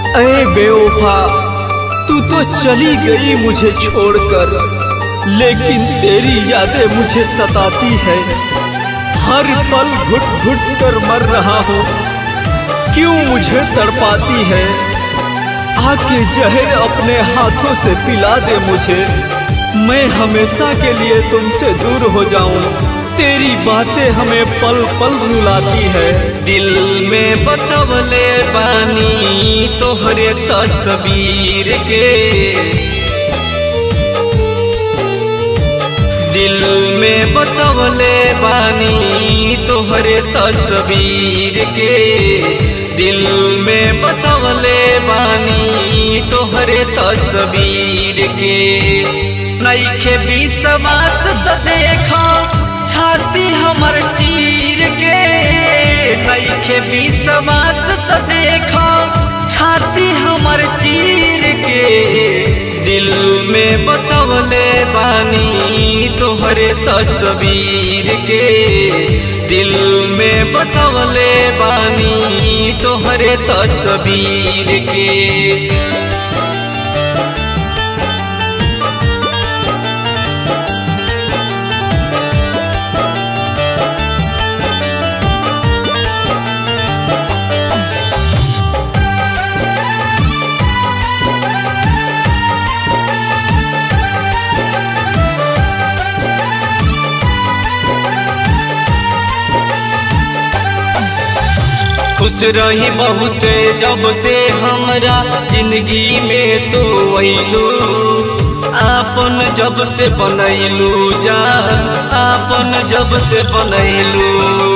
अरे बेवफा तू तो चली गई मुझे छोड़कर लेकिन तेरी यादें मुझे सताती है हर पल घुट घुट कर मर रहा हूँ क्यों मुझे तड़पाती है आके जहर अपने हाथों से पिला दे मुझे मैं हमेशा के लिए तुमसे दूर हो जाऊं तेरी बातें हमें पल पल रुलाती है दिल में बसवले बानी तोहरे तस्वीर के दिल में बसवले बानी तोहरे तस्वीर के दिल में बसवले बानी तोहरे तस्वीर के नईखे विश्वास त देखा छाती हमर चीर के नईखे विश्वास त देखा छाती हमर चीर के दिल में बसवले बानी तोहरे तस्वीर के दिल में बसवले बानी तोहरे तस्वीर के खुश रही बहुते जब से हमरा जिंदगी में तू अइलू आपन जब से बनैलू जान आपन जब से बनैलू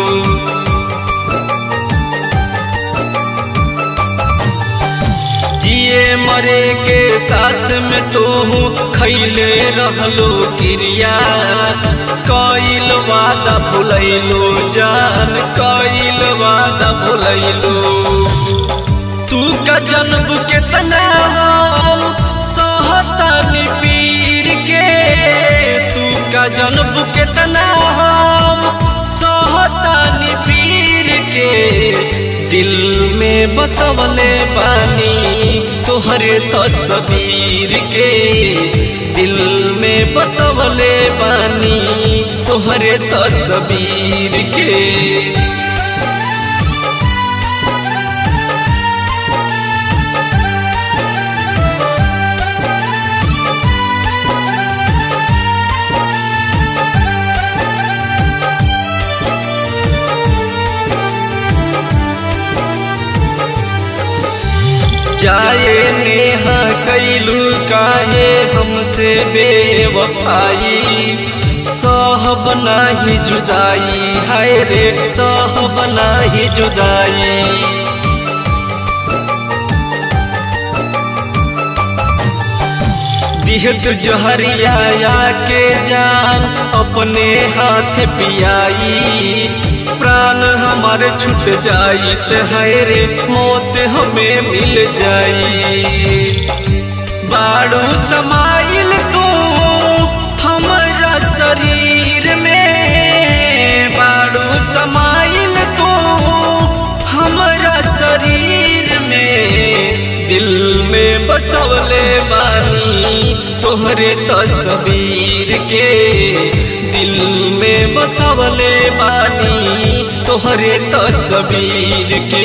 जिए मरे के साथ में तू खैले रहलो क्रिया कइल वादा भुलैलो जान कइल वादा भुलैलो तू का जन्म केतना हम सहतानी पीर के तू का जन्म केतना हम सहतानी पीर के दिल में बसवले बानी तोहरे तस्वीर के दिल में बसवले बानी तोहरे तस्वीर के जाए नेहा कैलू काहे हमसे बेवफाई सहब नाही जुदाई हाय रे सहब नाही जुदाई दिहत जहरिया के जान अपने हाथ पियाई प्राण हमारे छूट जाई है रे मौत हमें मिल जाई बाड़ू समाइल तू हमारा शरीर में बाड़ू समाइल तू हमारा शरीर में दिल में बसवले बानी तोहरे तस्वीर के दिल में बसवले बानी तोहरे तस्वीर के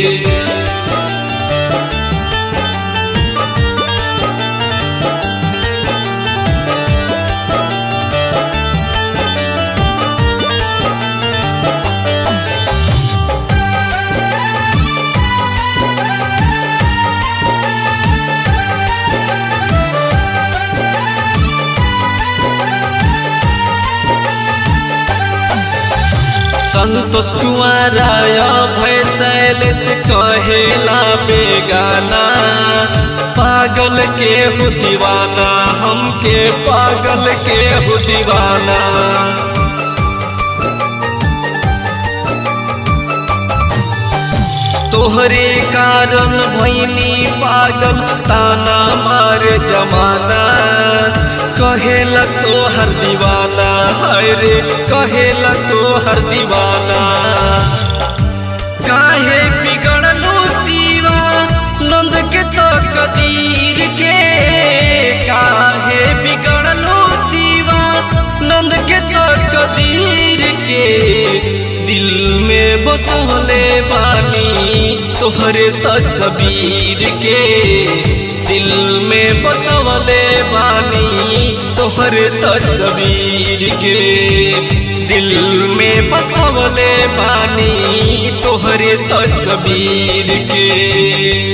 संतोष कुमारा भय शैलेश कहेला बेगाना पागल के हो दीवाना हमके पागल के हो दीवाना तोहरे कारण भैनी पागल ताना मार जमाना कहेला तो हर दीवाना हाय रे कहेला तो हर दीवाना काहे बिगड़लो जीवा नंद के दिल में बसवले बानी तोहरे तस्वीर के दिल में बसवले बानी तोहरे तस्वीर के दिल में बसवले बानी तोहरे तस्वीर के